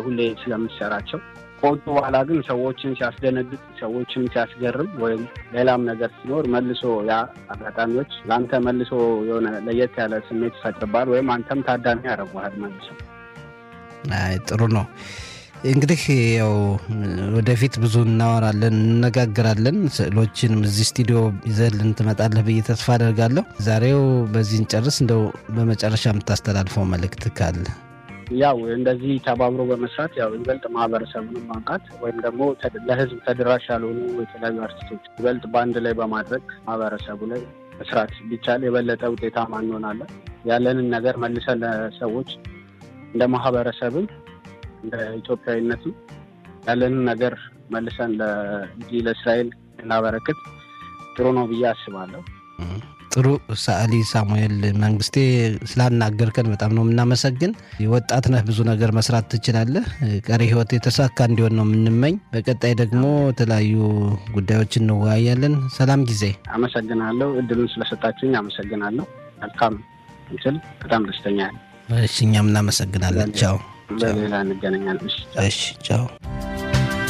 ሁሌ ስለምትሰራቸው ከወጡ በኋላ ግን ሰዎችን ሲያስደነግጥ ሰዎችን ሲያስገርም ወይም ሌላም ነገር ሲኖር መልሶ ያ አጋጣሚዎች ለአንተ መልሶ የሆነ ለየት ያለ ስሜት ይፈጥርባል ወይም አንተም ታዳሚ ያደርጉሃል መልሶ። አይ ጥሩ ነው። እንግዲህ ያው ወደፊት ብዙ እናወራለን፣ እንነጋገራለን። ስዕሎችንም እዚህ ስቱዲዮ ይዘህልን ትመጣለህ ብዬ ተስፋ አደርጋለሁ። ዛሬው በዚህ እንጨርስ። እንደው በመጨረሻ የምታስተላልፈው መልእክት ካለ? ያው እንደዚህ ተባብሮ በመስራት ያው ይበልጥ ማህበረሰቡን ማንቃት ወይም ደግሞ ለህዝብ ተደራሽ ያልሆኑ የተለያዩ አርቲስቶች ይበልጥ በአንድ ላይ በማድረግ ማህበረሰቡ ላይ መስራት ቢቻል የበለጠ ውጤታማ እንሆናለን። ያለንን ነገር መልሰን ለሰዎች እንደ ማህበረሰብም እንደ ኢትዮጵያዊነትም ያለንን ነገር መልሰን ለዚህ ለእስራኤል እናበረክት ጥሩ ነው ብዬ አስባለሁ። ጥሩ ሰዓሊ ሳሙኤል መንግስቴ ስላናገርከን በጣም ነው የምናመሰግን። ወጣት ነህ፣ ብዙ ነገር መስራት ትችላለህ። ቀሪ ህይወት የተሳካ እንዲሆን ነው የምንመኝ። በቀጣይ ደግሞ የተለያዩ ጉዳዮች እንወያያለን። ሰላም ጊዜ። አመሰግናለሁ። እድሉን ስለሰጣችሁኝ አመሰግናለሁ። መልካም ምስል። በጣም ደስተኛ እሺ፣ እኛም እናመሰግናለን። ቻው። በሌላ እንገናኛለን። እሺ፣ ቻው።